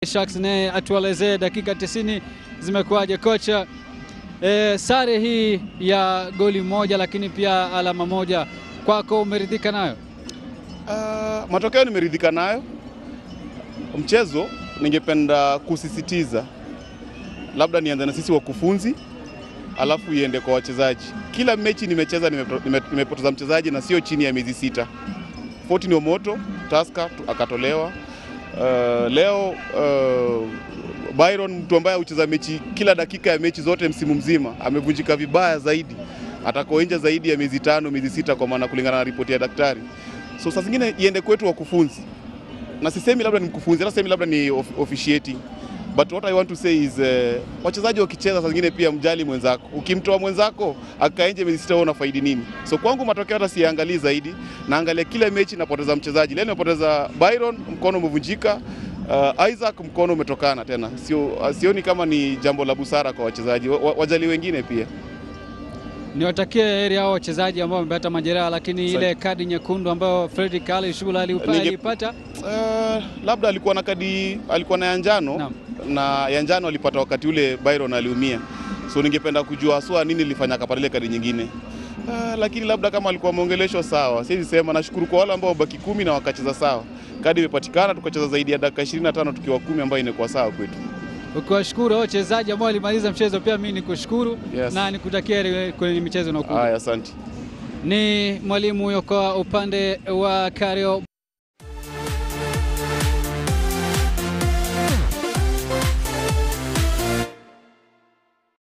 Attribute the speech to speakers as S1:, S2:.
S1: Sharks naye atuelezee dakika 90 zimekuwaje kocha. E, sare hii ya goli moja lakini pia alama moja kwako umeridhika nayo?
S2: Uh, matokeo nimeridhika nayo. Mchezo ningependa kusisitiza, labda nianze na sisi wakufunzi, alafu iende kwa wachezaji. Kila mechi nimecheza nimepo- nime- nimepoteza mchezaji na sio chini ya miezi sita. Fortin Omoto Tusker tu- akatolewa. Uh, leo uh, Byron mtu ambaye hucheza mechi kila dakika ya mechi zote msimu mzima amevunjika vibaya zaidi, atakuwa nje zaidi ya miezi tano miezi sita, kwa maana kulingana na ripoti ya daktari. So saa zingine iende kwetu wakufunzi, na sisemi labda ni mkufunzi, hata sisemi labda ni of, officiating but what I want to say is uh, wachezaji wakicheza saa zingine pia mjali mwenzako. Ukimtoa mwenzako akae nje miezi sita, wewe unafaidi nini? So kwangu matokeo hata siangalii zaidi, naangalia kila mechi napoteza mchezaji. Leo nimepoteza Byron, mkono umevunjika. Uh, Isaac mkono umetokana tena, sio sioni kama ni jambo la busara kwa wachezaji wa, wa- wajali wengine pia.
S1: Niwatakie heri hao wachezaji ambao wamepata majeraha, lakini
S2: Asante.
S1: ile kadi nyekundu ambayo Fredrick Ali Shula aliupa-
S2: Ninge-
S1: aliipata
S2: Uh, labda alikuwa na kadi, alikuwa na ya njano
S1: Naam.
S2: na ya njano alipata wakati ule Byron aliumia, so ningependa kujua haswa nini ilifanya akapata ile kadi nyingine. Uh, lakini labda kama alikuwa ameongeleshwa sawa, siwezi sema. Nashukuru kwa wale ambao wabaki kumi na wakacheza sawa, kadi imepatikana, tukacheza zaidi ya dakika 25 tukiwa kumi, ambayo inakuwa sawa kwetu.
S1: ukiwashukuru hao wachezaji ambao walimaliza mchezo, pia mimi nikushukuru
S2: Yes.
S1: na nikutakia heri kwenye michezo inayokuja.
S2: Haya, asante.
S1: Ni mwalimu huyo kwa upande wa Kario